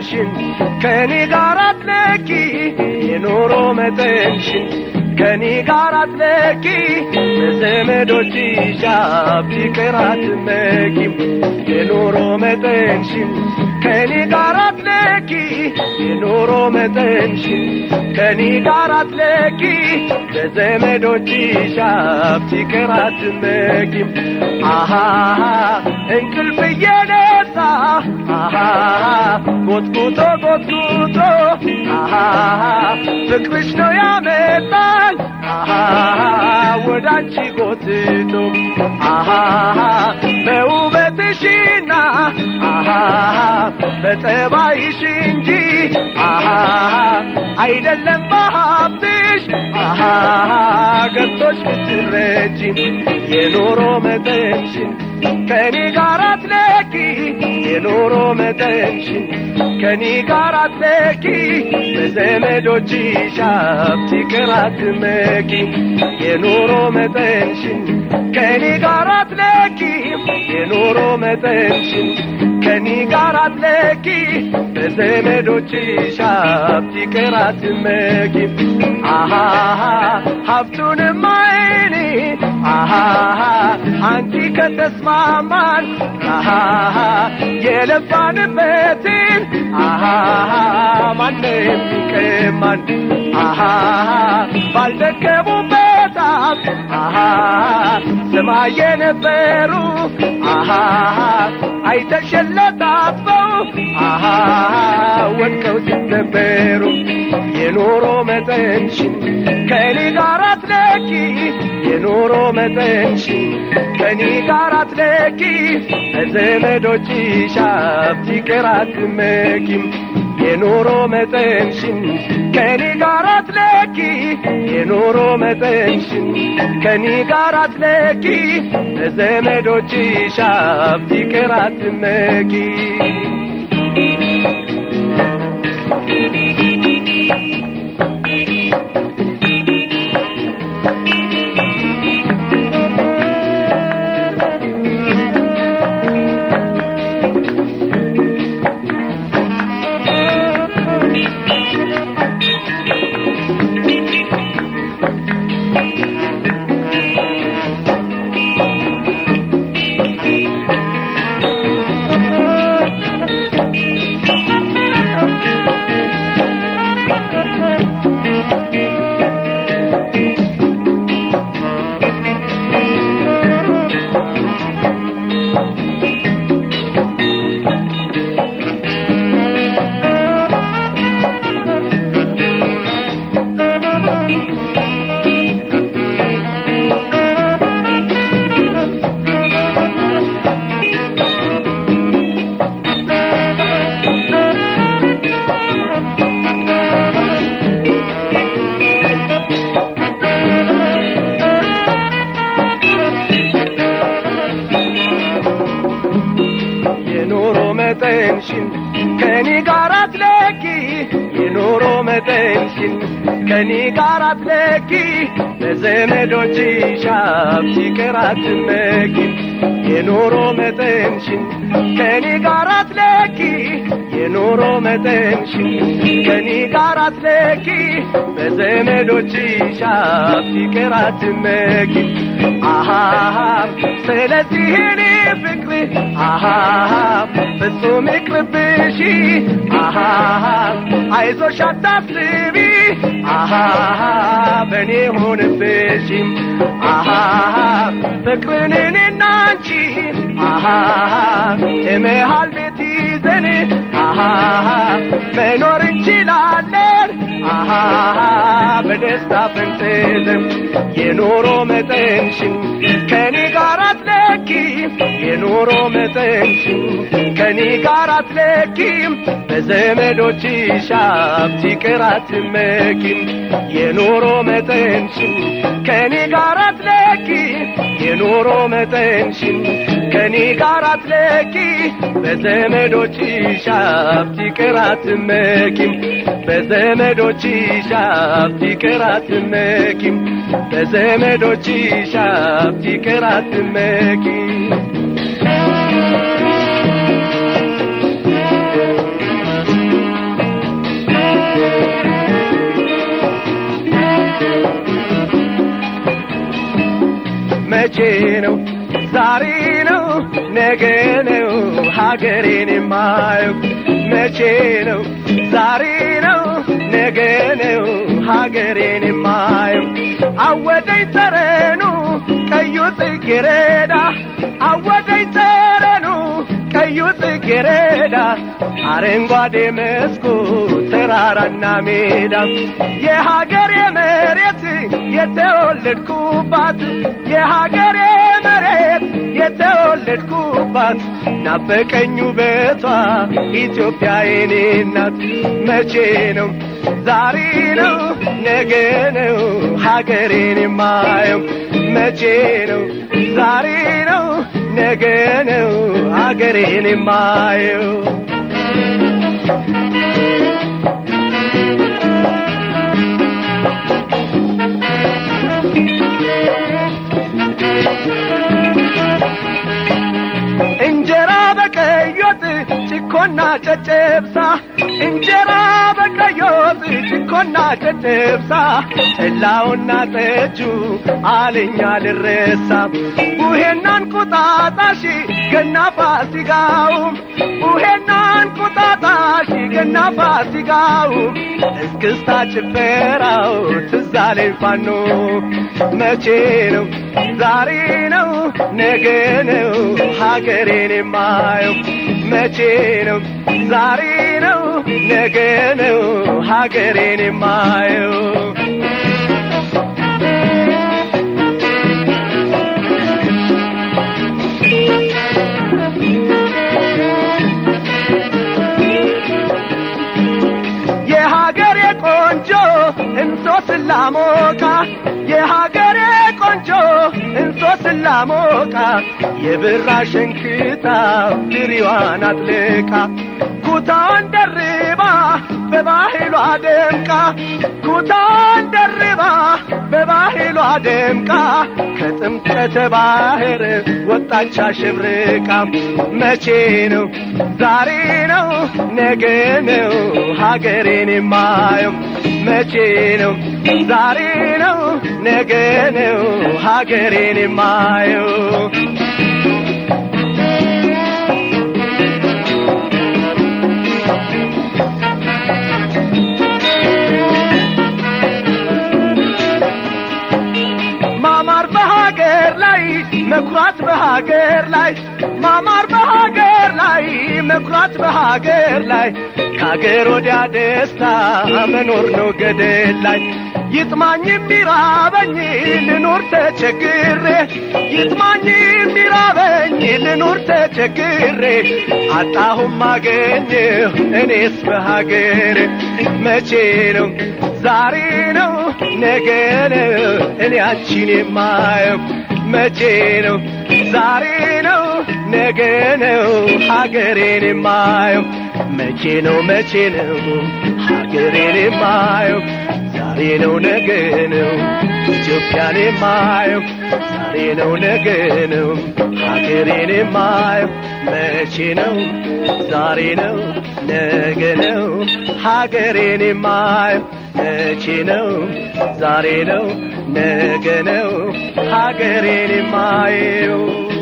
መጠንሽን ከኔ ጋር አትለኪ የኑሮ መጠንሽን ከኔ ጋር አትለኪ በዘመዶችሽ ሀብት ይቅር አትመኪም የኑሮ መጠንሽን ከኔ ጋር አትለኪ የኑሮ መጠንሽን ከኔ ጋር አትለኪ በዘመዶችሽ ሀብት ይቅር አትመኪም አሃ እንቅልፍ እየነሳ አሃ ጎትጉቶ ጎትጉቶ አሃ ፍቅርሽ ነው ያመጣኝ አሃ ወደ አንቺ ጎትቶ አሃ በውበትሽና አሃ በጠባይሽ እንጂ አሃ አይደለም በሀብትሽ አሃ ገብቶሽ ብትረጂ የኑሮ መጠንሽን ከኔ ጋር አትለኪ የኑሮ መጠንሽን ከኔ ጋር አትለኪ በዘመዶችሽ ሀብት ይቅር አትመኪ የኑሮ መጠንሽን ከኔ ጋር አትለኪ የኑሮ መጠንሽን ከኔ ጋር አትለኪ በዘመዶችሽ ሀብት ይቅር አትመኪ አሃ ሀብቱንም አይኔ አሃ አንቺ ከተስማማን አሃ የለፋንበትን አሃ ማንም ይቀማን አሃ ባልደከሙበት አሃ ሰማይ የነበሩ አሃ አይተሸለታበው አሃ ወድቀው ሲሰበሩ የኑሮ መጠንሽን ከኔ ጋር አትለኪ የኑሮ መጠንሽን ከኔ ጋር አትለኪ በዘመዶችሽ ሀብት ይቅር አትመኪም የኑሮ መጠንሽን ከኔ ጋር አትለኪ የኑሮ መጠንሽን ከኔ ጋር አትለኪ በዘመዶችሽ ሀብት ይቅር አትመኪ የኑሮ መጠንሽን ከኔ ጋር አትለኪ የኑሮ መጠንሽን ከኔ ጋር አትለኪ በዘመዶችሽ ሀብት ይቅር አትመኪ የኑሮ መጠንሽን ከኔ ጋር አትለኪ የኑሮ መጠንሽን ከኔ ጋር አትለኪ በዘመዶችሽ ሀብት ይቅር አትመኪ አሃ ስለዚህ እኔ ፍቅር አሃ ፍጹም ይቅርብሽ አሃ አይዞሽ አታስቢ አሃ በእኔ ሆንብሽ አሃ ፍቅርን እኔና አንቺ አሃ የመሃል ቤት ይዘን አሃ መኖር እንችላለን አሃ በደስታ ፈንጥዘን የኑሮ መጠንሽን ከኔ ጋር አትለኪ የኑሮ መጠንሽን ከኔ ጋር አትለኪም በዘመዶችሽ ሀብት ይቅር አትመኪም የኑሮ መጠንሽን ከኔ ጋር አትለኪ የኑሮ መጠንሽን ከኔ ጋር አትለኪ በዘመዶችሽ ሀብት ይቅር አትመኪም በዘመዶችሽ ሀብት ይቅር አትመኪም በዘመዶችሽ ሀብት ይቅር አትመኪም መቼ ነው ዛሬ ነው ነገ ነው ሀገሬን የማየው መቼ ነው ዛሬ ነው ነገ ነው ሀገሬን የማየው አወደኝ ጠረኑ ቀዩ ጽጌረዳ አወደኝ ጠረኑ ቀዩ ጽጌረዳ አረንጓዴ መስኩ ተራራና ሜዳ የሀገሬ መሬት የተወለድኩባት የሀገሬ መሬት የተወለድኩባት ናፈቀኝ ውበቷ ኢትዮጵያ የኔ ናት። መቼ ነው ዛሬ ነው ነገ ነው ሀገሬን የማየው መቼ ነው ዛሬ ነው ነገ ነው ሀገሬን የማየው እንጀራ በቀይ ወጥ ጭኮና ጨጨብሳ እንጀራ በቀይ ወጥ ጭኮና ጨጨብሳ ጠላውና ጠጁ አለኛ ልረሳ ቡሄና እንቁጣጣሽ ገና ፋሲካውም ቡሄና እንቁጣጣሽ ገና ፋሲካውም እስክስታ ጭፈራው ትዝ አለኝ ፋኖ መቼ ነው ዛሬ ነው ነገ ነው ሀገሬን የማየው መቼ ነው ዛሬ ነው ነገ ነው ሀገሬን የማየው የሀገሬ ቆንጆ እንሶ ስላሞቃ የሀገሬ ቆንጆ እንሶ ስላሞቃ የብራ ሸንክታ ድሪዋን አጥልቃ ኩታን ደርባ በባህሏ ደምቃ ኩታን ደርባ በባህሏ ደምቃ ከጥምቀተ ባህር ወጣች አሸብርቃ መቼ ነው ዛሬ ነው ነገ ነው ሀገሬን የማየው መቼ ነው ዛሬ ነው ነገ ነው ሀገሬን የማየው ማማር በሀገር ላይ መኩራት በሀገር ላይ ማማር በሀገር ላይ መኩራት በሀገር ላይ ከሀገር ወዲያ ደስታ መኖር ነው ገደል ላይ ይጥማኝ የሚራበኝ ልኑር ተቸግሬ ይጥማኝ የሚራበኝ ልኑር ተቸግሬ አጣሁም አገኘሁ እኔስ በሀገር መቼ ነው ዛሬ ነው ነገ ነው እኔ አንቺን የማየው መቼ ነው ዛሬ ነው ነገ ነው ሀገሬን የማየው መቼ ነው መቼ ነው ሀገሬን የማየው ዛሬ ነው ነገ ነው ኢትዮጵያን የማየው ዛሬ ነው ነገ ነው ሀገሬን የማየው መቼ ነው ዛሬ ነው ነገ ነው ሀገሬን የማየው መቼ ነው ዛሬ ነው ነገ ነው ሀገሬን የማየው